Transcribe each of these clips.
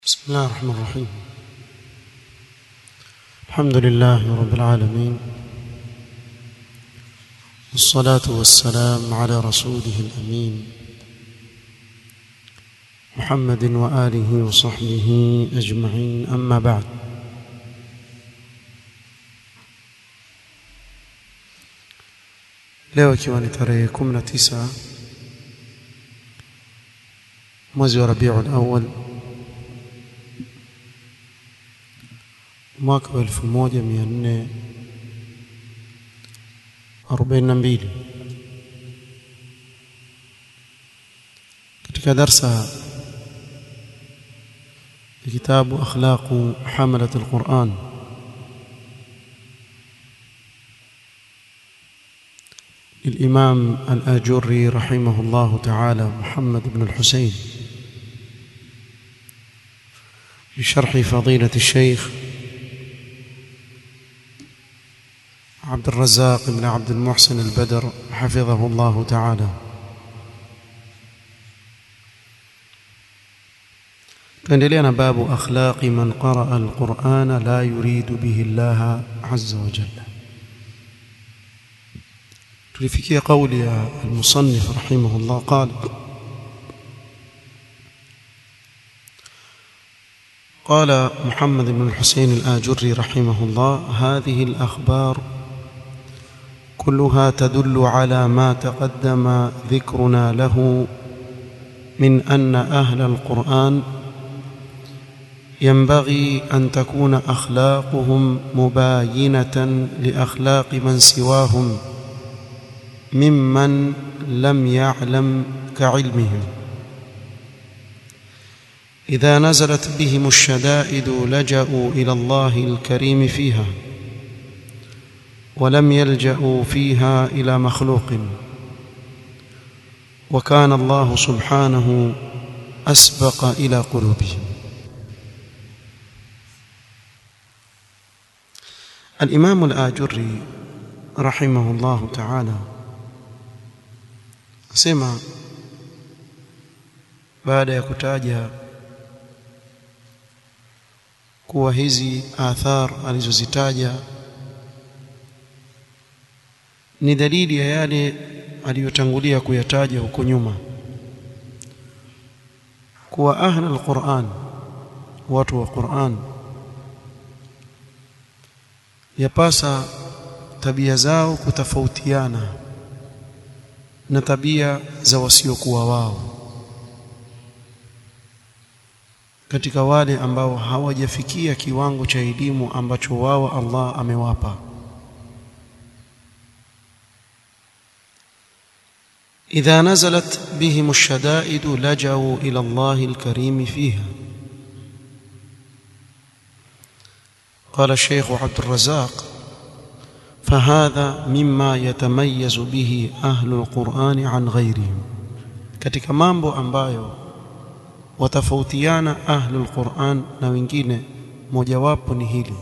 بسم الله الرحمن الرحيم الحمد لله رب العالمين والصلاة والسلام على رسوله الأمين محمد وآله وصحبه أجمعين أما بعد leo ikiwa ni tarehe 19 mwezi wa Rabiul Awwal mwaka wa 1442 katika darsa ya kitabu akhlaqu hamalat alquran للإمام الآجري رحمه الله تعالى محمد بن الحسين بشرح فضيلة الشيخ عبد الرزاق بن عبد المحسن البدر حفظه الله تعالى tuendelea na babu akhlaqi man qaraa alqur'ana la yuridu bihi Allah azza wa jalla tulifikia kauli ya almusannif rahimahullah qala قال محمد بن الحسين الآجري رحمه الله هذه الأخبار كلها تدل على ما تقدم ذكرنا له من أن أهل القرآن ينبغي أن تكون أخلاقهم مباينة لأخلاق من سواهم ممن لم يعلم كعلمهم إذا نزلت بهم الشدائد لجأوا إلى الله الكريم فيها ولم يلجأوا فيها إلى مخلوق وكان الله سبحانه أسبق إلى قلوبهم الإمام الآجري رحمه الله تعالى سمع بعد يكتاجها kuwa hizi athar alizozitaja ni dalili ya yale aliyotangulia kuyataja huko nyuma kuwa ahli alquran watu wa Qur'an yapasa tabia zao kutofautiana na tabia za wasiokuwa wao katika wale ambao hawajafikia kiwango cha elimu ambacho wao Allah amewapa إذا نزلت بهم الشدائد لجأوا إلى الله الكريم فيها قال الشيخ عبد الرزاق فهذا مما يتميز به أهل القرآن عن غيرهم katika mambo ambayo watafautiana ahlul Qur'an na wengine mojawapo ni hili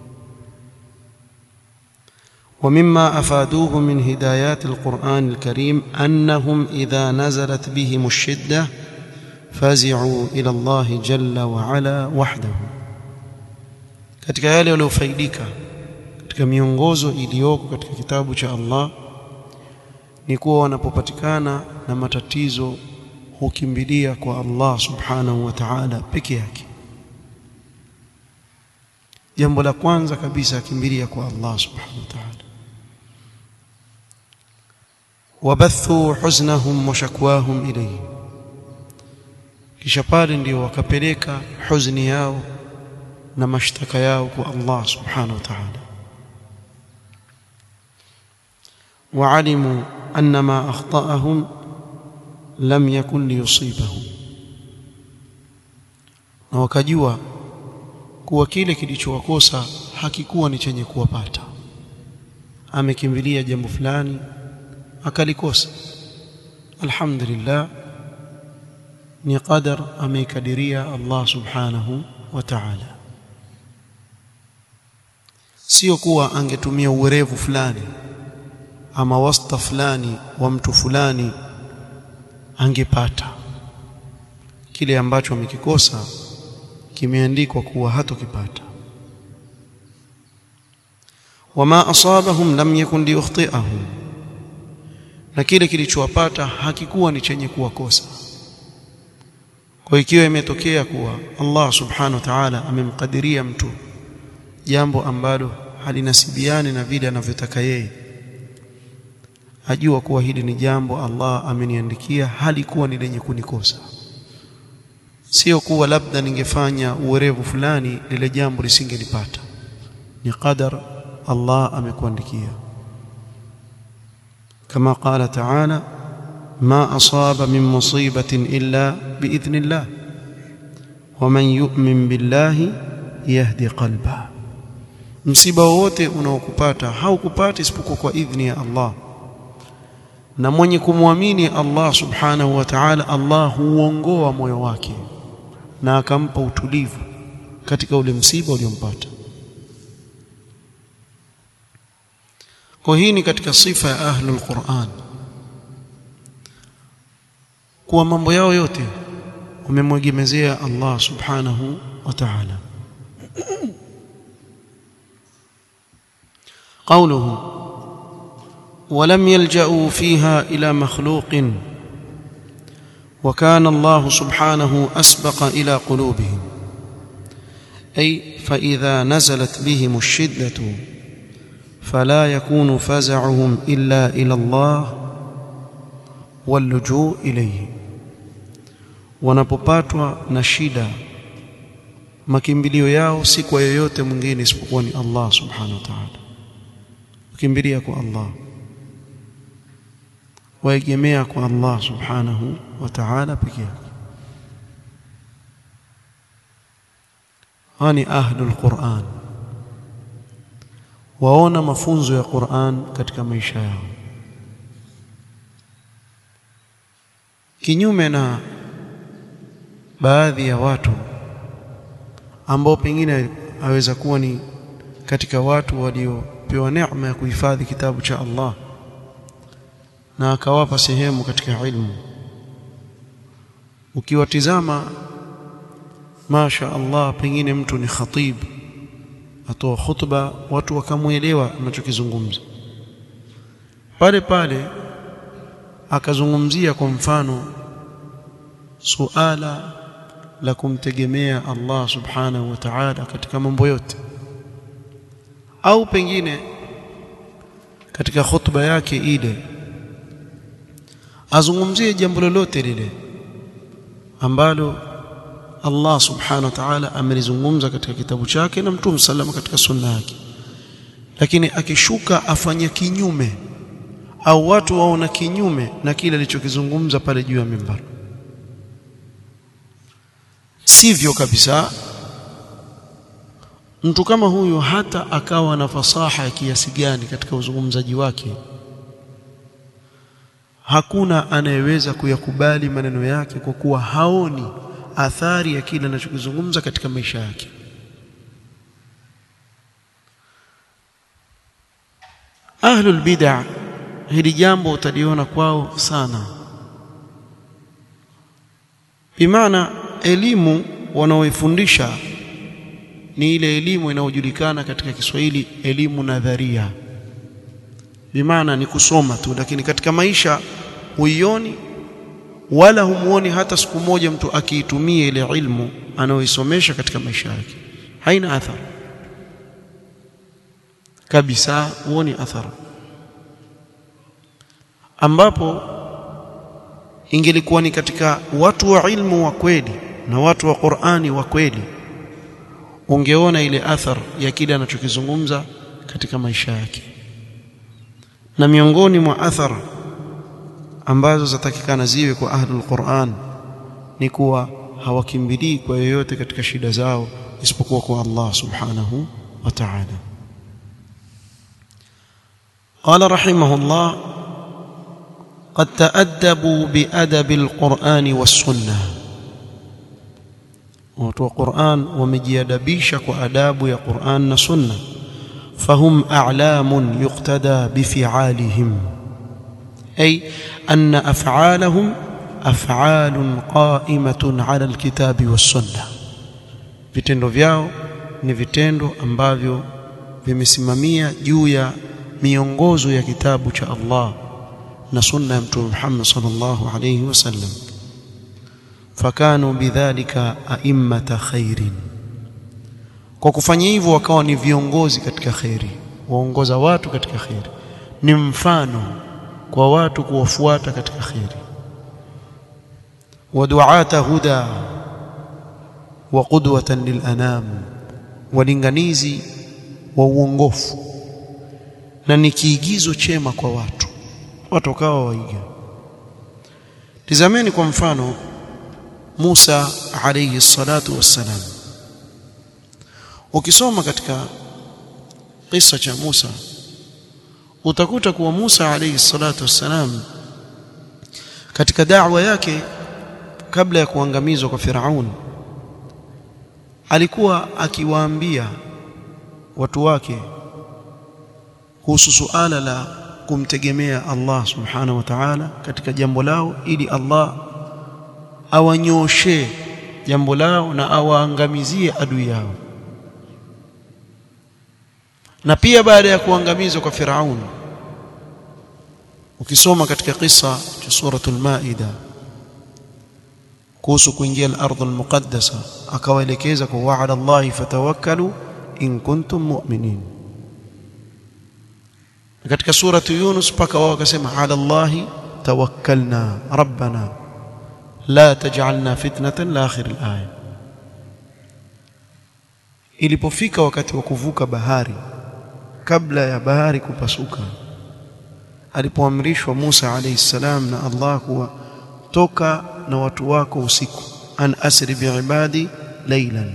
ومما أفادوه من هدايات القرآن الكريم أنهم إذا نزلت بهم الشدة فزعوا إلى الله جل وعلا وحده katika yale waliofaidika katika miongozo iliyoko katika kitabu cha Allah ni kuwa wanapopatikana na matatizo hukimbilia kwa Allah subhanahu wa ta'ala peke yake jambo la kwanza kabisa akimbilia kwa Allah subhanahu wa ta'ala wabathu huznahum wa shakwahum ilayhi kisha pale ndio wakapeleka huzuni yao na mashtaka yao kwa Allah subhanahu wa ta'ala وعلموا أن ما أخطأهم lam yakun liyusibahum na wakajua kuwa kile kilichowakosa hakikuwa ni chenye kuwapata amekimbilia jambo fulani akalikosa alhamdulillah ni qadar ameikadiria Allah subhanahu wa ta'ala sio kuwa angetumia uwerevu fulani ama wasta fulani wa mtu fulani angepata kile ambacho amekikosa kimeandikwa kuwa hatokipata wama asabahum lam yakun liyukhti'ahum na kile kilichowapata hakikuwa ni chenye kuwakosa kwa ikiwa imetokea kuwa Allah subhanahu wa ta'ala amemkadiria mtu jambo ambalo halinasibiani na vile anavyotaka yeye ajua kuwa hili ni jambo Allah ameniandikia halikuwa ni lenye kunikosa sio kuwa labda ningefanya uwerevu fulani lile jambo lisingelipata ni qadar Allah amekuandikia kama qala ta'ala ما أصاب من مصيبة إلا بإذن الله ومن يؤمن بالله يهدي قلبه msiba wote unaokupata haukupata isipokuwa kwa idhni ya Allah na mwenye kumwamini Allah subhanahu wa ta'ala Allah huongoa moyo wake na akampa utulivu katika ule msiba uliompata kwa hii ni katika sifa ya ahlul Qur'an kuwa mambo yao yote wamemwegemezea Allah subhanahu wa ta'ala قوله ولم يلجأوا فيها إلى مخلوق وكان الله سبحانه أسبق إلى قلوبهم أي فإذا نزلت بهم الشدة فلا يكون فزعهم إلا إلى الله واللجوء إليه wanapopatwa na shida makimbilio yao si kwa yoyote mwingine isipokuwa ni Allah subhanahu wa ta'ala kukimbilia kwa Allah waegemea kwa Allah subhanahu wa ta'ala pekee yake hani ahlul Qur'an waona mafunzo ya Qur'an katika maisha yao kinyume na baadhi ya watu ambao pengine aweza kuwa ni katika watu waliopewa neema ya kuhifadhi kitabu cha Allah na akawapa sehemu katika ilmu ukiwatizama masha Allah pengine mtu ni khatib atoa khutba watu wakamuelewa anachokizungumza pale pale akazungumzia kwa mfano suala la kumtegemea Allah subhanahu wa ta'ala katika mambo yote au pengine katika khutba yake ile azungumzie jambo lolote lile ambalo Allah subhanahu wa ta'ala amelizungumza katika kitabu chake na Mtume salama katika sunna yake lakini akishuka afanye kinyume au watu waona kinyume na kile alichokizungumza pale juu ya mimbar sivyo kabisa mtu kama huyu hata akawa na fasaha ya kiasi gani katika uzungumzaji wake hakuna anayeweza kuyakubali maneno yake kwa kuwa haoni athari ya kile anachokizungumza katika maisha yake ahlul bid'ah hili jambo utaliona kwao sana bimaana elimu wanaoifundisha ni ile elimu inayojulikana katika Kiswahili elimu nadharia bimaana ni kusoma tu lakini katika maisha huioni wala humuoni hata siku moja mtu akiitumia ile ilmu anayoisomesha katika maisha yake haina athari kabisa huoni athari ambapo ingelikuwa ni katika watu wa ilmu wa kweli na watu wa Qur'ani wa kweli ungeona ile athar ya kile anachokizungumza katika maisha yake na miongoni mwa athar ambazo zatakikana ziwe kwa ahlul Qur'an ni kuwa hawakimbilii kwa yoyote katika shida zao isipokuwa kwa Allah subhanahu wa ta'ala قال رحمه الله قد تأدبوا بأدب القرآن والسنة watu wa Qur'an wamejiadabisha kwa adabu ya Qur'an na Sunna fahum a'lamun yuqtada bifi'alihim ay anna af'alahum af'alun qa'imatun 'ala al-kitabi was-sunnah vitendo vyao ni vitendo ambavyo vimesimamia juu ya miongozo ya kitabu cha Allah na sunna ya Mtume Muhammad sallallahu alayhi wasallam fakanu bidhalika a'immata khairin kwa kufanya hivyo wakawa ni viongozi katika khairi waongoza watu katika khairi ni mfano kwa watu kuwafuata katika khairi waduata huda wa qudwatan lilanam walinganizi wa uongofu na ni kiigizo chema kwa watu watu wakawa waiga tizameni kwa mfano Musa alayhi salatu wassalam ukisoma katika kisa cha Musa utakuta kuwa Musa alayhi salatu wassalam katika da'wa yake kabla ya kuangamizwa kwa Firaun alikuwa akiwaambia watu wake kuhusu suala la kumtegemea Allah subhanahu wa ta'ala katika jambo lao ili Allah awanyoshe jambo lao na awaangamizie adui yao na pia baada ya kuangamizwa kwa Firaun ukisoma katika kisa cha suratul Maida kuhusu kuingia al-ardh al-muqaddasa akawaelekeza kwa wa'ala Allah fatawakkalu in kuntum mu'minin katika suratu Yunus paka wao wakasema ala Allah tawakkalna rabbana la taj'alna fitnatan la akhir al-aya ilipofika wakati wa kuvuka bahari kabla ya bahari kupasuka alipoamrishwa Musa alayhi salam na Allah kuwa toka na watu wako usiku an asri biibadi laylan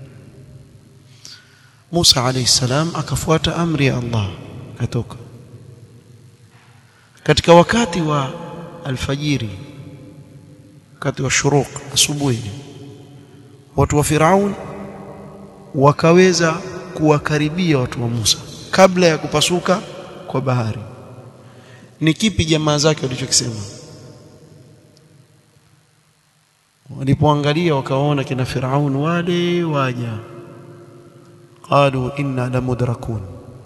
Musa alayhi salam akafuata amri ya Allah akatoka katika wakati wa alfajiri wakati wa shuruq asubuhi watu wa Firaun wakaweza kuwakaribia watu wa Musa kabla ya kupasuka kwa bahari ni kipi jamaa zake walichokisema walipoangalia wakaona kina Firaun wale waja qalu inna la mudrakun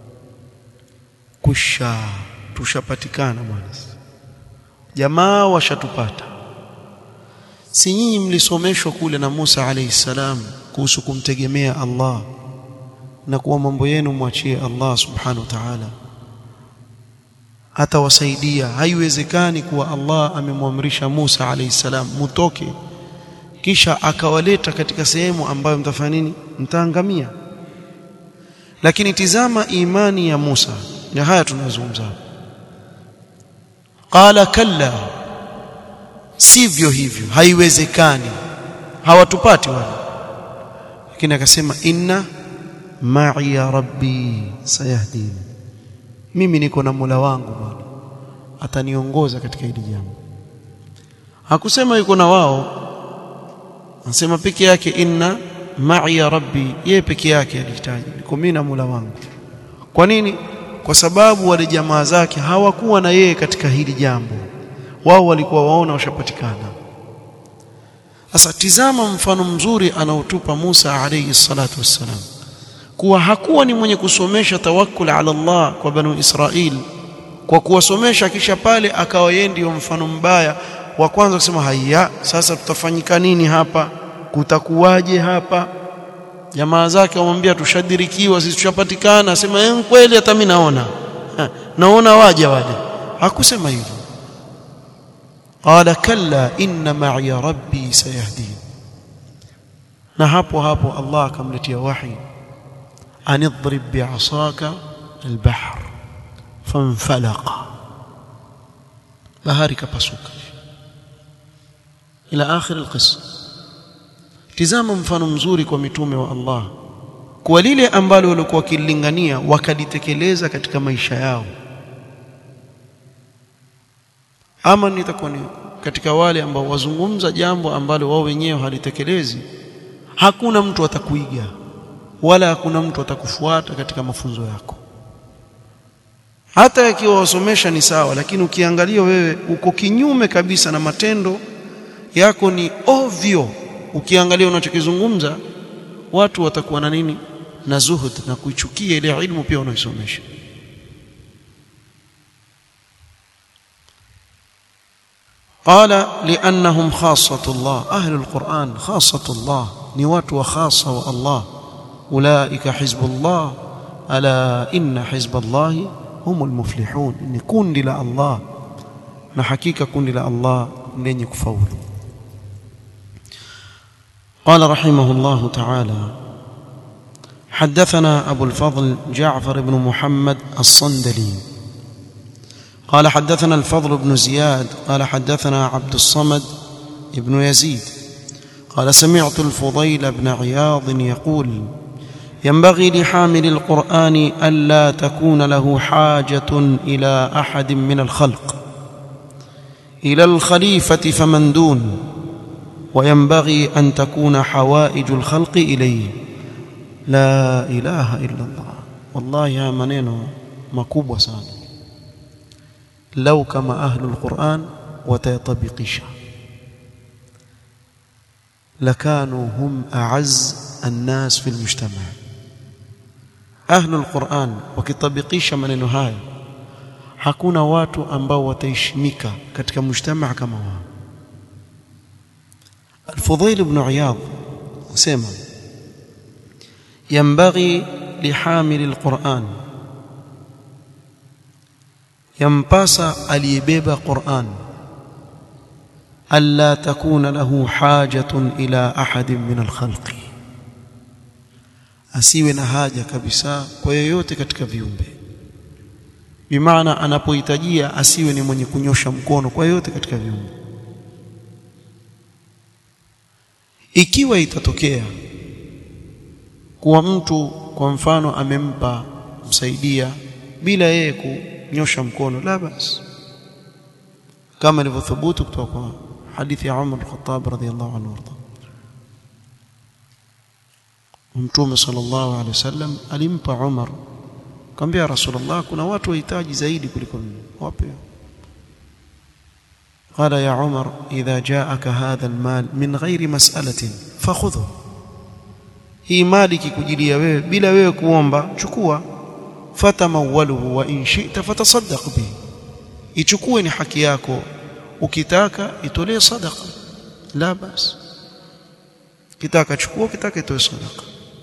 kusha tushapatikana bwana jamaa washatupata si nyinyi mlisomeshwa kule na Musa alayhi salam kuhusu kumtegemea Allah na kuwa mambo yenu mwachie Allah subhanahu wa ta'ala atawasaidia haiwezekani kuwa Allah amemwamrisha Musa alayhi salam mutoke kisha akawaleta katika sehemu ambayo mtafanya nini mtaangamia lakini tizama imani ya Musa na haya tunazungumza qala kalla sivyo hivyo haiwezekani hawatupati wale lakini akasema inna ma'i ya rabbi sayahdini mimi niko na Mola wangu bwana ataniongoza katika hili jambo hakusema yuko na wao anasema peke yake inna ma'i ya rabbi yeye peke yake alihitaji niko mimi na Mola wangu kwa nini kwa sababu wale jamaa zake hawakuwa na yeye katika hili jambo wao walikuwa waona washapatikana sasa tizama mfano mzuri anaotupa Musa alayhi salatu wassalam kuwa hakuwa ni mwenye kusomesha tawakkul ala Allah kwa banu Israil kwa kuwasomesha kisha pale akawa yeye ndio mfano mbaya wa kwanza kusema haya sasa tutafanyika nini hapa kutakuwaje hapa jamaa zake wamwambia tushadirikiwa sisi tushapatikana asema eh kweli hata mimi naona ha, naona waje waje hakusema hivyo qala kalla inna ma'i rabbi sayahdin na hapo hapo Allah akamletea wahi anidrib bi'asaka albahr fanfalaqa bahari kapasuka ila akhir alqissa tizama mfano mzuri kwa mitume wa Allah kwa lile ambalo walikuwa wakilingania wakalitekeleza katika maisha yao ama nitakuwa ni katika wale ambao wazungumza jambo ambalo wao wenyewe halitekelezi hakuna mtu atakuiga wala hakuna mtu atakufuata katika mafunzo yako hata yakiwa wasomesha ni sawa lakini ukiangalia wewe uko kinyume kabisa na matendo yako ni ovyo ukiangalia unachokizungumza watu watakuwa na nini na zuhud na kuichukia ile ilmu pia wanaisomesha قال لأنهم خاصة الله أهل القرآن خاصة الله نوات وخاصة الله أولئك حزب الله ألا إن حزب الله هم المفلحون إن كن لله الله نحكيك كن لله الله لن يكفول قال رحمه الله تعالى حدثنا أبو الفضل جعفر بن محمد الصندلي قال حدثنا الفضل بن زياد قال حدثنا عبد الصمد بن يزيد قال سمعت الفضيل بن عياض يقول ينبغي لحامل القرآن ألا تكون له حاجة إلى أحد من الخلق إلى الخليفة فمن دون وينبغي أن تكون حوائج الخلق إليه لا إله إلا الله والله يا منينو مكوب sana lau kama ahlul Qur'an watayatabikisha lakanu hum a'azz an-nas fi al-mujtama' ahlul Qur'an wakitabikisha maneno haya hakuna watu ambao wataheshimika katika mujtama' kama wao Al-Fudhail ibn Iyad sema ينبغي لحامل القرآن yampasa aliyebeba Qur'an alla takuna lahu hajatun ila ahadin min alkhalqi asiwe na haja kabisa kwa yoyote katika viumbe bimaana anapohitajia asiwe ni mwenye kunyosha mkono kwa yoyote katika viumbe ikiwa itatokea kuwa mtu kwa mfano amempa msaidia bila yeye ku nyosha mkono la bas kama ilivyothubutu kutoka kwa hadithi ya Umar al-Khattab radhiyallahu anhu warda Mtume sallallahu alaihi wasallam alimpa Umar akamwambia Rasulullah kuna watu wahitaji zaidi kuliko mimi wape قال يا عمر إذا جاءك هذا المال من غير مسألة فخذه hii mali kikujilia wewe bila wewe kuomba chukua fatamawaluhu wa in shi'ta fatasaddaq bihi ichukue ni haki yako ukitaka itolee sadaqa la bas kitaka chukua kitaka itoe sadaqa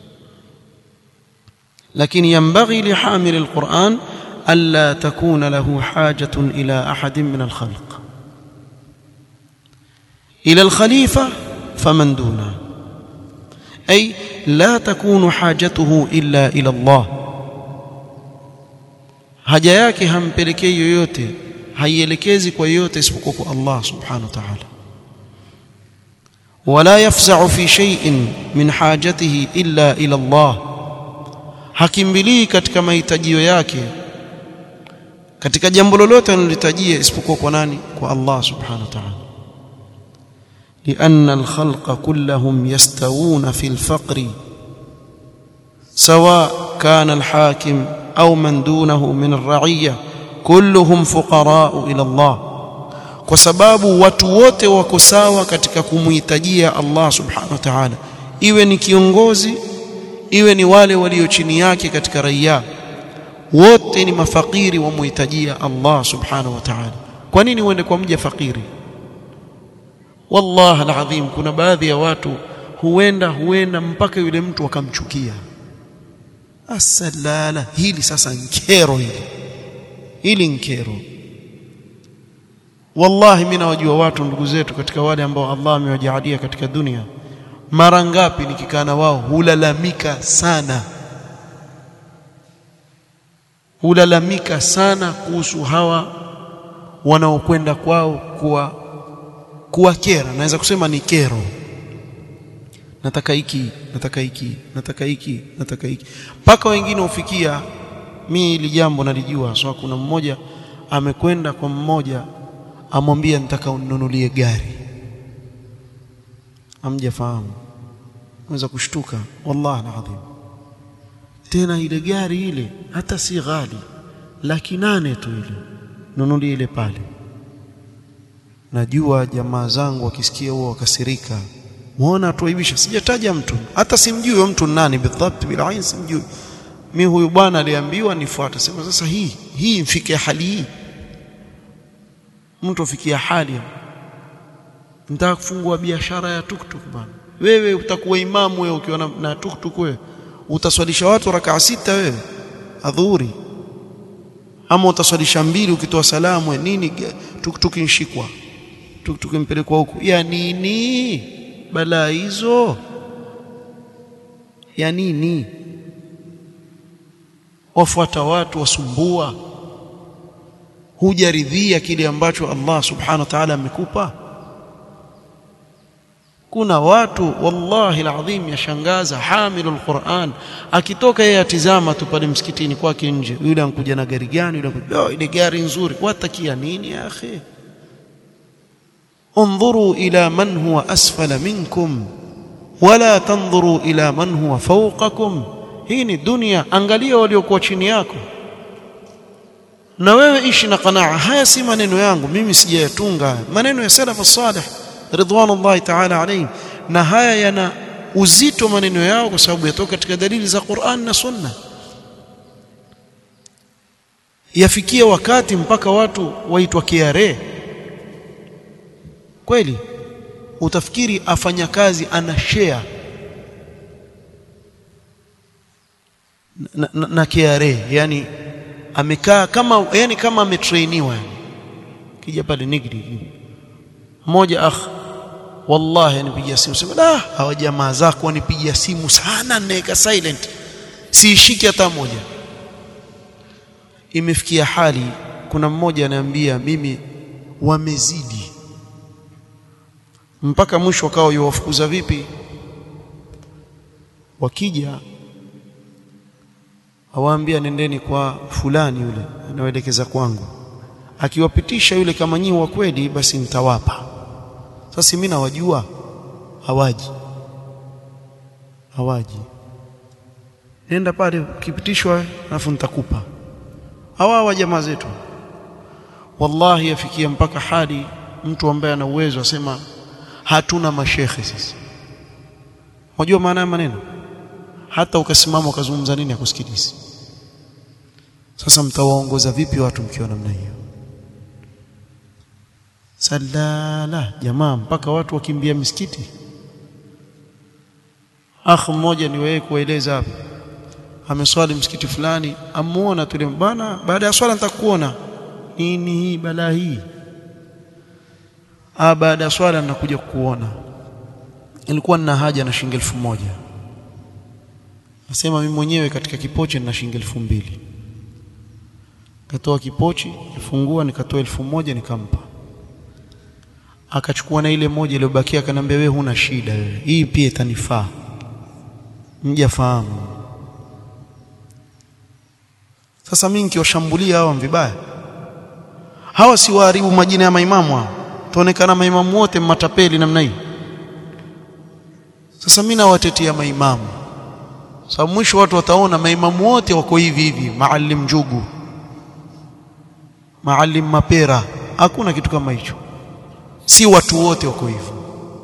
lakini yanbaghi lihamil alquran alla takuna lahu hajatun ila ahadin min alkhalq ila alkhalifa faman duna ay la takunu hajatuhu illa ila Allah haja yake hampelekei yoyote haielekezi kwa yoyote isipokuwa kwa Allah subhanahu wa ta'ala wala yafza'u fi shay'in min hajatihi illa ila Allah hakimbilii katika mahitajio yake katika jambo lolote analohitajia isipokuwa kwa nani kwa Allah subhanahu wa ta'ala لأن الخلق كلهم يستوون في الفقر سواء كان الحاكم أو من دونه من الرعية كلهم فقراء إلى الله kwa sababu watu wote wako sawa katika kumhitajia Allah subhanahu wa ta'ala iwe ni kiongozi iwe ni wale walio chini yake katika raia wote ni mafakiri wamhitajia Allah subhanahu wa ta'ala kwa nini uende kwa mja fakiri wallahi alazim kuna baadhi ya watu huenda huenda mpaka yule mtu akamchukia asalala hili sasa nkero hili hili nkero wallahi mimi nawajua watu ndugu zetu katika wale ambao Allah amewajalia katika dunia mara ngapi nikikaa na wao hulalamika sana hulalamika sana kuhusu hawa wanaokwenda kwao kuwa kuwa kera naweza kusema ni kero nataka hiki nataka hiki nataka hiki nataka hiki mpaka wengine ufikia mimi hili jambo nalijua so kuna mmoja amekwenda kwa mmoja amwambia nitaka ununulie gari amjafahamu unaweza kushtuka wallahi alazim tena ile gari ile hata si ghali laki nane tu ile nunulie ile pale najua jamaa zangu wakisikia huo wakasirika muona tuaibisha sijataja mtu hata simjui huyo mtu nani bidhabt bila ain simjui mimi huyu bwana aliambiwa nifuate sema sasa hii hii mfikie hali hii mtu afikia hali nataka kufungua biashara ya tuktuk bwana wewe utakuwa imamu wewe ukiwa na, na tuktuk wewe utaswalisha watu rakaa sita wewe adhuhuri ama utaswalisha mbili ukitoa salamu nini tuktuk inshikwa tuktuk impelekwa huku ya nini balaa hizo ya nini wafuata watu wasumbua hujaridhia kile ambacho Allah subhanahu wa ta'ala amekupa kuna watu wallahi alazim yashangaza hamilul Qur'an akitoka yeye atizama tu pale msikitini kwake nje yule ankuja na gari gani yule ankuja oh, ile gari nzuri watakia nini ya akhi انظروا الى من هو اسفل منكم ولا تنظروا الى من هو فوقكم hii ni dunia angalia waliokuwa chini yako na wewe ishi na qanaa haya si maneno yangu mimi sijayatunga maneno ya salafu salih ridwanullahi ta'ala alayhim na haya yana uzito maneno yao kwa sababu yatoka katika dalili za Qur'an na Sunna yafikia wakati mpaka watu waitwa kiare kweli utafikiri afanya kazi ana share na, na, na KRA yani amekaa kama yani kama ametrainiwa yani kija pale nigri mmoja akh wallahi anipigia simu sema da hawa jamaa zako wanipigia simu sana naweka silent siishiki hata moja imefikia hali kuna mmoja ananiambia mimi wamezidi mpaka mwisho wakawa yuwafukuza vipi wakija awaambia nendeni kwa fulani yule anaoelekeza kwangu akiwapitisha yule kama nyinyi wa kweli basi nitawapa sasa mimi nawajua hawaji hawaji nenda pale ukipitishwa alafu nitakupa hawa hawa jamaa zetu wallahi yafikia mpaka hadi mtu ambaye ana uwezo asema hatuna mashekhe sisi unajua maana ya maneno hata ukasimama ukazungumza nini akusikilizi sasa mtawaongoza vipi watu mkiwa namna hiyo salala jamaa mpaka watu wakimbia misikiti akh mmoja ni wewe kueleza hapa ameswali msikiti fulani amuona tule bwana baada ya swala nitakuona nini hii balaa hii ah baada ya swala ninakuja kukuona ilikuwa nina haja na shilingi elfu moja Nasema mimi mwenyewe katika kipochi nina shilingi elfu mbili. Katoa kipochi, nifungua nikatoa elfu moja nikampa. Akachukua na ile moja iliyobakia akanambia wewe huna shida wewe. Hii pia itanifaa. Mjafahamu. Sasa mimi nikiwashambulia hawa vibaya. Hawa si waharibu majina ya maimamu hao. Tuonekana maimamu wote matapeli namna hii. Sasa mimi nawatetea maimamu sababu mwisho watu wataona maimamu wote wako hivi hivi maalim njugu maalim mapera hakuna kitu kama hicho si watu wote wako hivyo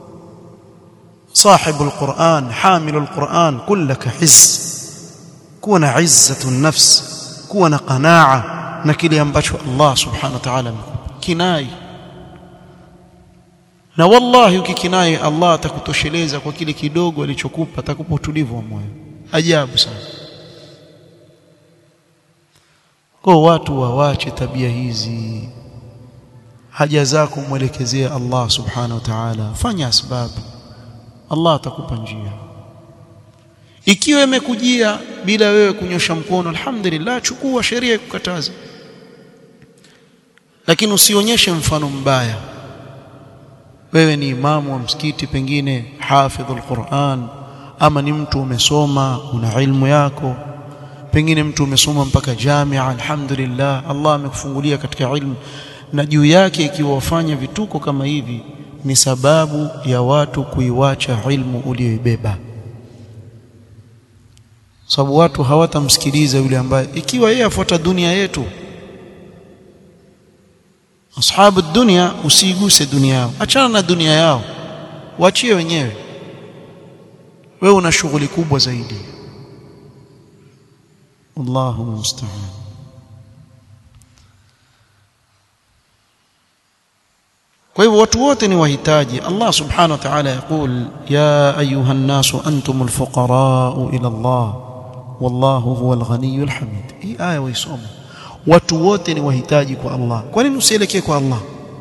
صاحب القرآن حامل القرآن كلك حز كون عزة النفس كون قناعة نكلي ambacho Allah subhanahu wa ta'ala kinai na wallahi ukikinai Allah atakutosheleza kwa kile kidogo alichokupa atakupa utulivu wa moyo ajabu sana kwa watu wawache tabia hizi haja zako mwelekezea Allah subhanahu wa ta'ala fanya asbabu Allah atakupa njia ikiwa imekujia bila wewe kunyosha mkono alhamdulillah chukua sheria ikukataza lakini usionyeshe mfano mbaya wewe ni imamu wa msikiti pengine hafidhul Qur'an ama ni mtu umesoma una ilmu yako pengine mtu umesoma mpaka jamia alhamdulillah Allah amekufungulia katika ilmu na juu yake ikiwa wafanya vituko kama hivi ni sababu ya watu kuiwacha ilmu uliyoibeba sababu watu hawatamsikiliza yule ambaye ikiwa yeye afuata dunia yetu ashabu dunia usiiguse dunia yao achana na dunia yao waachie wenyewe wewe una shughuli kubwa zaidi Allahu musta'an kwa hivyo watu wote ni wahitaji Allah subhanahu wa ta'ala yakul ya ayuha an-nasu antumul fuqara ila Allah wallahu huwal ghaniyyul hamid hii aya waisoma watu wote ni wahitaji kwa Allah kwa nini usielekee kwa Allah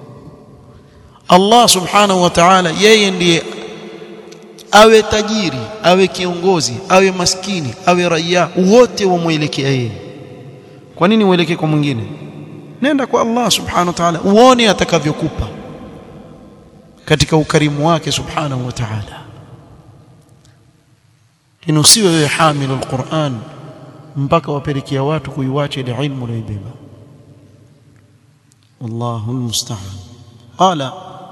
Allah subhanahu wa ta'ala yeye ndiye awe tajiri awe kiongozi awe maskini awe raia wote wamwelekea yeye kwa nini uelekee kwa mwingine nenda kwa Allah subhanahu wa ta'ala uone atakavyokupa katika ukarimu wake subhanahu wa ta'ala inusiwe wewe hamilu alquran mpaka wapelekea watu kuiwacha ile ilmu uliyoibeba wallahu almusta'an qala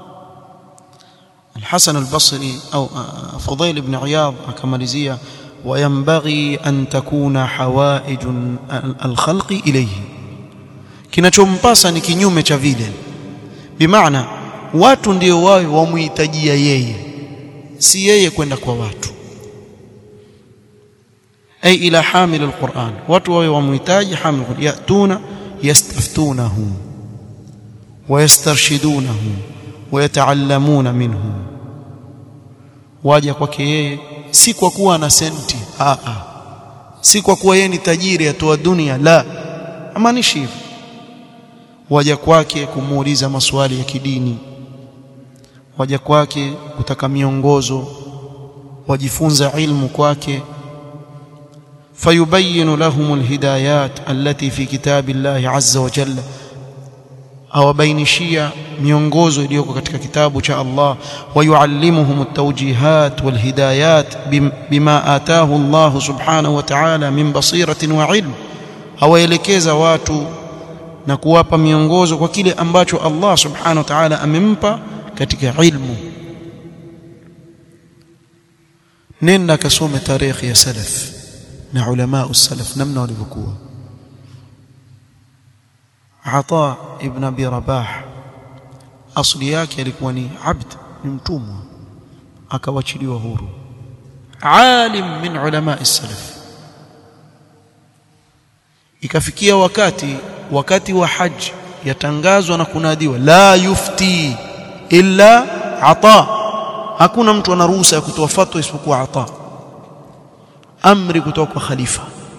الحسن البصري أو فضيل بن عياض أكملزية وينبغي أن تكون حوائج الخلق إليه kinachompasa ni kinyume cha vile bimaana watu ndio wawe wamuhitajia yeye si yeye kwenda kwa watu ay ila hamil alquran watu wawe wamuhitaji hamil yatuna yastaftunahu wayastarshidunahu wayataallamuna minhu waja kwake yeye si kwa kuwa ana senti a a si kwa kuwa yeye ni tajiri atoa dunia la amaanishi hivyo waja kwake kumuuliza maswali ya kidini waja kwake kutaka miongozo wajifunza ilmu kwake fayubayyin lahum alhidayat allati fi kitabillahi azza wa jalla awabainishia miongozo iliyoko katika kitabu cha Allah wayuallimuhum at-tawjihat walhidayat bima ataahu Allah subhanahu wa ta'ala min basiratin wa ilm awaelekeza watu na kuwapa miongozo kwa kile ambacho Allah subhanahu wa ta'ala amempa katika ilmu nenda kasome tarehe ya salaf na ulama salaf namna walivyokuwa Ata ibn Abi Rabah asli yake alikuwa ni abd ni mtumwa akawachiliwa huru alim min ulama salaf ikafikia wakati wakati wa haji yatangazwa na kunadiwa la yufti illa ata hakuna mtu ana ruhusa ya kutoa fatwa isipokuwa ata amri kutoka kwa khalifa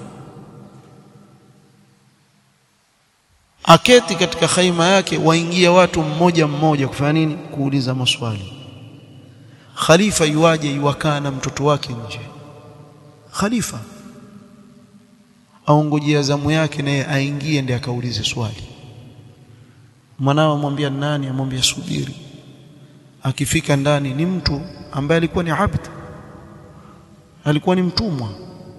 aketi katika khaima yake waingia watu mmoja mmoja kufanya nini kuuliza maswali khalifa yuaje yuwakaa na mtoto wake nje khalifa aongojea zamu yake naye aingie ndiye akaulize swali mwanao amwambia nani amwambia subiri akifika ndani ni mtu ambaye alikuwa ni abd alikuwa ni mtumwa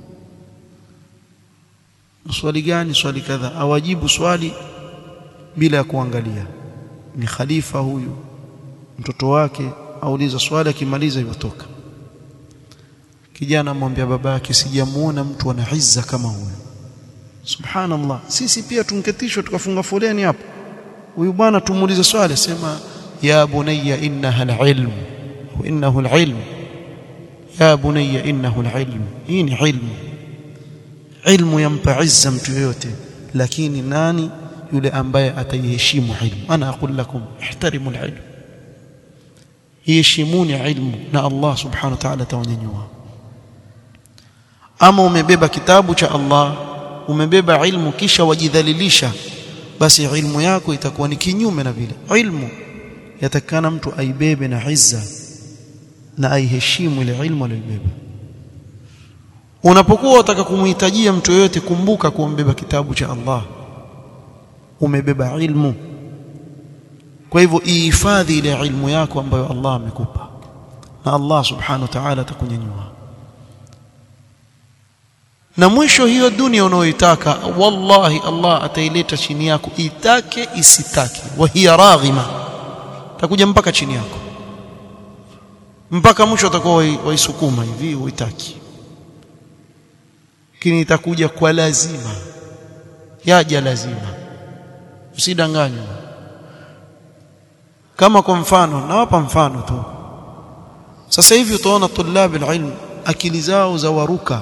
swali gani swali kadha awajibu swali bila ya kuangalia ni khalifa huyu mtoto wake auliza swali akimaliza yotoka kijana amwambia baba yake sijamuona mtu ana izza kama huyu subhanallah sisi pia tunketishwa tukafunga foleni hapo huyu bwana tumuulize swali sema ya bunayya innaha alilm wa innahu alilm ya bunayya innahu alilm hii ni ilmu ilmu yampa izza mtu yoyote lakini nani yule ambaye ataiheshimu ilmu ana aqul lakum ihtarimu alilm iheshimuni ilmu na Allah subhanahu wa ta'ala tawanyanyua ama umebeba kitabu cha Allah umebeba ilmu kisha wajidhalilisha basi ilmu yako itakuwa ni kinyume na vile ilmu yatakana mtu aibebe na izza na aiheshimu ile ilmu aliyobeba unapokuwa unataka kumhitajia mtu yoyote kumbuka kuombeba kitabu cha Allah umebeba ilmu kwa hivyo ihifadhi ile ilmu yako ambayo Allah amekupa na Allah subhanahu wa ta'ala atakunyanyua na mwisho hiyo dunia unayoitaka wallahi Allah ataileta chini yako itake isitake wa hiya raghima takuja mpaka chini yako mpaka mwisho utakuwa waisukuma hivi uitaki lakini itakuja kwa lazima yaja lazima usidanganywe kama kwa mfano nawapa mfano tu sasa hivi utaona tulab alilm akili zao za waruka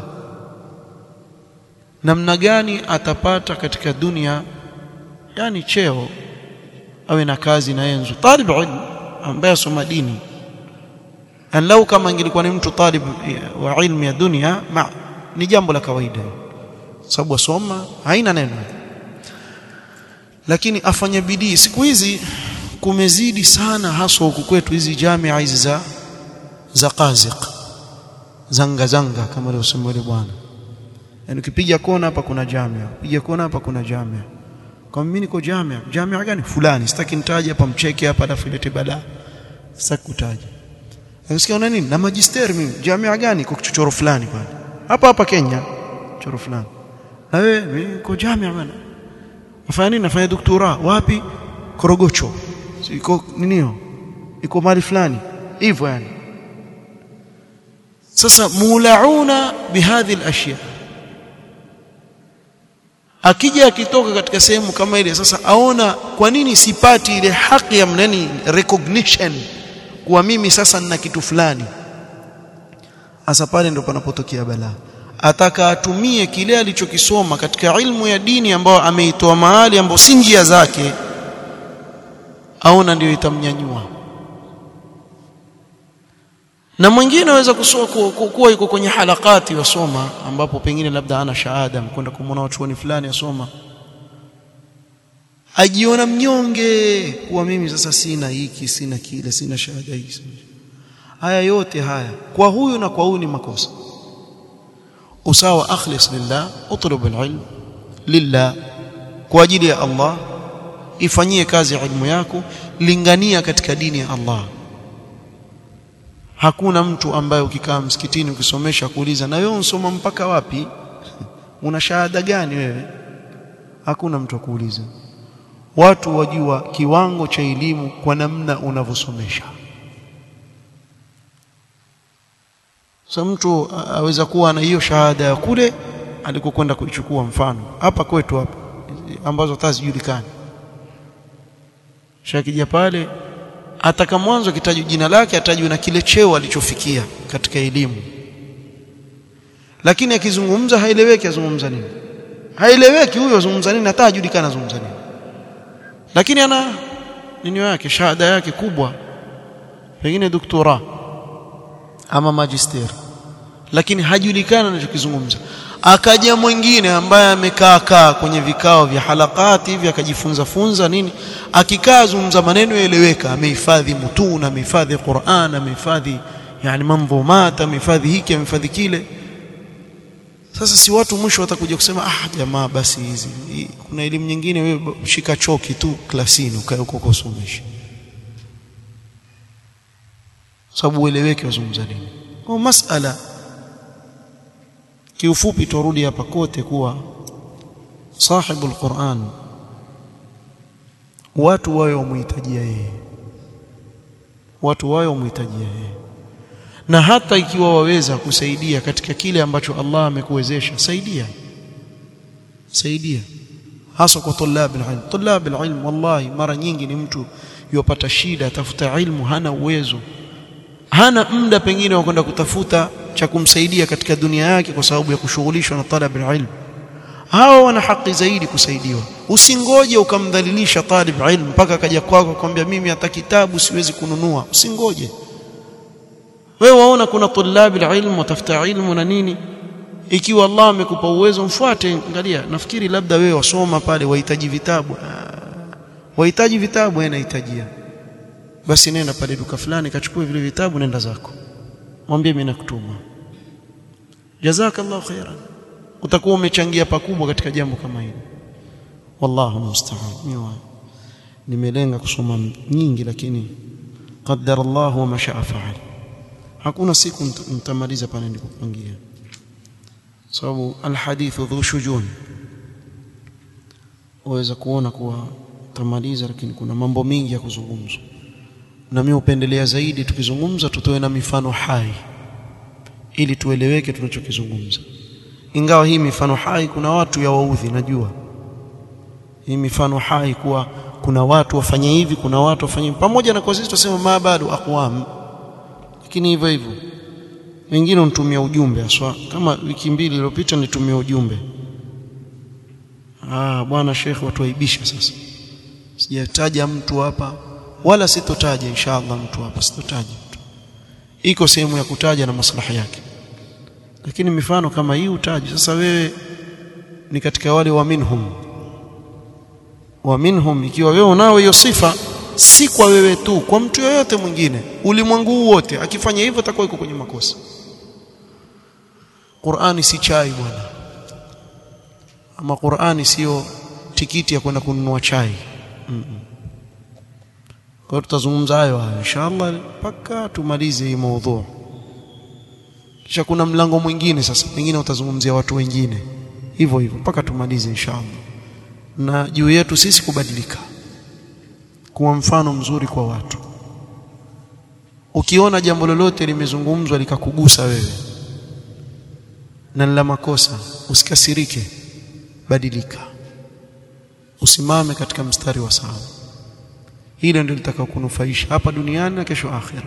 namna gani atapata katika dunia yani cheo awe na kazi na yenzo talib ilm ambaye asoma dini lau kama ingelikuwa ni mtu talib wa ilmu ya dunia ma, ni jambo la kawaida sababu asoma haina neno lakini afanye bidii siku hizi kumezidi sana haswa huku kwetu hizi jamia hizi za za qaziq zanga zanga kama alivyosema yule bwana yani ukipiga kona hapa kuna jamia piga kona hapa kuna jamia kwa mimi niko jamia jamia gani fulani sitaki nitaje hapa mcheke hapa alafu ilete balaa sitaki kutaja Unasikia una nini? Na magister mimi. Jamia gani kwa kichochoro fulani pale. Hapa hapa Kenya. Choro fulani. Na wewe mimi niko jamia bwana. Nafanya nini? Nafanya doktora. Wapi? Korogocho. Iko nini hiyo? Iko mahali fulani. Hivyo yani. Sasa mulauna bihadhi al-ashya. Akija akitoka katika sehemu kama ile sasa aona kwa nini sipati ile haki ya mnani recognition kuwa mimi sasa nina kitu fulani hasa pale ndo panapotokea balaa ataka atumie kile alichokisoma katika ilmu ya dini ambayo ameitoa mahali ambayo si njia zake aona ndio itamnyanyua na mwingine aweza kuwa yuko kwenye halakati wasoma ambapo pengine labda ana shahada mkwenda kumwona wachuoni fulani asoma ajiona mnyonge kuwa mimi sasa sina hiki sina kile sina shahada hii haya yote haya kwa huyu na kwa huyu ni makosa usawa akhlis lillah utlub alilm lillah kwa ajili ya Allah ifanyie kazi ilmu yako lingania katika dini ya Allah hakuna mtu ambaye ukikaa msikitini ukisomesha kuuliza na wewe unsoma mpaka wapi una shahada gani wewe hakuna mtu akuuliza watu wajua kiwango cha elimu kwa namna unavyosomesha so mtu aweza kuwa na hiyo shahada ya kule alikokwenda kuichukua mfano hapa kwetu hapa ambazo hata zijulikani shakija pale ataka mwanzo kitajwa jina lake atajwa na kile cheo alichofikia katika elimu lakini akizungumza haeleweki azungumza nini haeleweki huyo azungumza nini hata hajulikana azungumza nini lakini ana nini yake shahada yake kubwa pengine doktora ama magister lakini hajulikana anachokizungumza akaja mwingine ambaye amekaa kaa kwenye vikao vya halakati hivi akajifunza funza nini akikaa zungumza maneno yaeleweka amehifadhi mutuna amehifadhi Qur'an amehifadhi yani manzumat amehifadhi hiki amehifadhi kile sasa si watu mwisho watakuja kusema ah jamaa basi hizi kuna elimu nyingine wewe shika choki tu klasini ukae huko kusomesha sababu ueleweke wazungumza nini kwa masala kiufupi turudi hapa kote kuwa sahibul Qur'an watu wao wamhitajia yeye watu wao wamhitajia yeye na hata ikiwa waweza kusaidia katika kile ambacho Allah amekuwezesha saidia saidia hasa kwa tulab alilm tulab alilm wallahi mara nyingi ni mtu yopata shida tafuta ilmu hana uwezo hana muda pengine wa kwenda kutafuta cha kumsaidia katika dunia yake kwa sababu ya kushughulishwa na talab alilm hao wana haki zaidi kusaidiwa usingoje ukamdhalilisha talib ilm mpaka akaja kwako akwambia mimi hata kitabu siwezi kununua usingoje wewe waona kuna tulabi ilmu watafuta ilmu na nini ikiwa Allah amekupa uwezo mfuate angalia nafikiri labda wewe wasoma pale wahitaji vitabu wahitaji vitabu wewe unahitajia basi nenda pale duka fulani kachukue vile vitabu nenda zako mwambie mimi nakutuma jazakallahu khairan utakuwa umechangia pakubwa katika jambo kama hili wallahu musta'an nimelenga kusoma nyingi lakini qaddara Allah wa mashaa fa'al hakuna siku mtamaliza pale nilipopangia sababu alhadithu dhu shujun waweza kuona kuwa tamaliza lakini kuna mambo mingi ya kuzungumzwa na mimi upendelea zaidi tukizungumza tutoe na mifano hai ili tueleweke tunachokizungumza ingawa hii mifano hai kuna watu ya waudhi najua hii mifano hai kuwa kuna watu wafanye hivi kuna watu wafanye pamoja na kwa sisi tuseme ma bado aqwam lakini hivyo hivyo wengine unitumia ujumbe aswa kama wiki mbili iliyopita nitumia ujumbe ah bwana Sheikh watuaibisha sasa sijataja mtu hapa wala sitotaja inshallah mtu hapa sitotaja mtu iko sehemu ya kutaja na maslahi yake lakini mifano kama hii utaji sasa wewe ni katika wale wa minhum wa minhum ikiwa wewe unao hiyo sifa si kwa wewe tu kwa mtu yoyote mwingine ulimwengu wote akifanya hivyo atakuwa yuko kwenye makosa Qur'ani si chai bwana ama Qur'ani sio tikiti ya kwenda kununua chai mm -mm. kwa tutazungumza hayo hayo inshallah mpaka tumalize hii maudhu kisha kuna mlango mwingine sasa pengine utazungumzia watu wengine hivyo hivyo mpaka tumalize inshallah na juu yetu sisi kubadilika kuwa mfano mzuri kwa watu ukiona jambo lolote limezungumzwa likakugusa wewe na la makosa usikasirike badilika usimame katika mstari wa sawa hilo ndio litakao kunufaisha hapa duniani na kesho akhira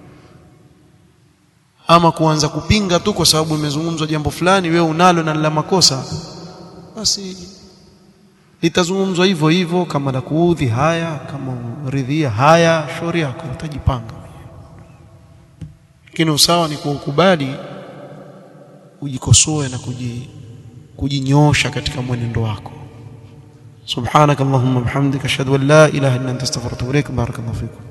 ama kuanza kupinga tu kwa sababu imezungumzwa jambo fulani wewe unalo na la makosa basi litazungumzwa hivyo hivyo kama la kuudhi haya kama ridhia haya shauri yako utajipanga lakini usawa ni kuukubali ujikosoe na kuji kujinyosha katika mwenendo wako subhanakallahumma bihamdika ashhadu an la ilaha illa anta astaghfiruka wa atubu ilaik barakallahu fikum